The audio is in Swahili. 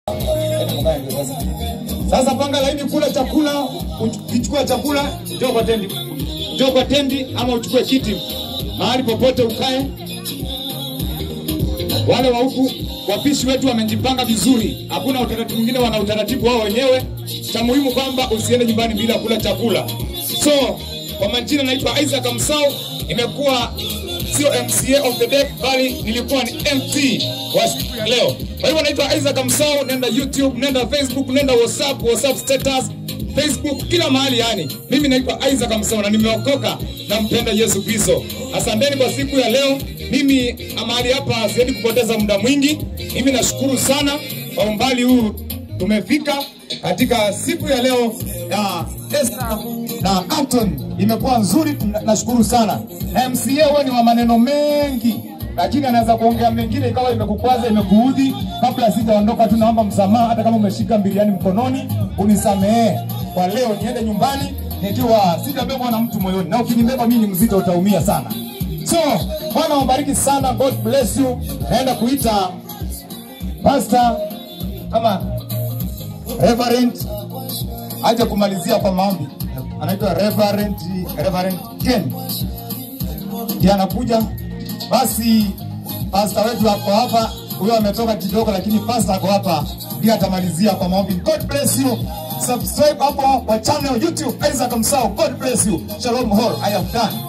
Sasa panga laini, kula chakula, ukichukua chakula, njoo kwa tendi, njoo kwa tendi ama uchukue kiti mahali popote ukae. Wale wa huku wapishi wetu wamejipanga vizuri, hakuna utaratibu mwingine, wana utaratibu wao wenyewe. Cha muhimu kwamba usiende nyumbani bila kula chakula. So kwa majina naitwa Isaac Msau, imekuwa sio MCA of the day, bali nilikuwa ni MC wa siku ya leo. Kwa hivyo naitwa Isaac Msau, nenda YouTube, nenda Facebook, nenda WhatsApp, WhatsApp status, Facebook, kila mahali yani. Mimi naitwa Isaac Msau na nimeokoka na mpenda Yesu Kristo. Asanteni kwa siku ya leo. Mimi mahali hapa siwezi kupoteza muda mwingi. Mimi nashukuru sana kwa umbali huu tumefika katika siku ya leo ya Esther na Anton imekuwa nzuri, tuna- nashukuru sana. Na MCA huwa ni wa maneno mengi, lakini anaweza kuongea mengine ikawa imekukwaza imekuudhi. Kabla sijaondoka tu, naomba msamaha, hata kama umeshika biriani mkononi, unisamehe kwa leo, niende nyumbani nikiwa sitabebwa na mtu moyoni, na ukinibeba mimi ni mzito, utaumia sana. So Bwana wabariki sana, God bless you. Naenda kuita pastor kama Reverend aje kumalizia kwa maombi. Anaitwa Reverend Reverend Ken ndiye anakuja. Basi pastor wetu ako hapa, huyo ametoka kidogo, lakini pastor ako hapa ndiye atamalizia kwa maombi. God bless you. Subscribe hapo kwa channel YouTube Isaac Msao. God bless you. Shalom all. I have done.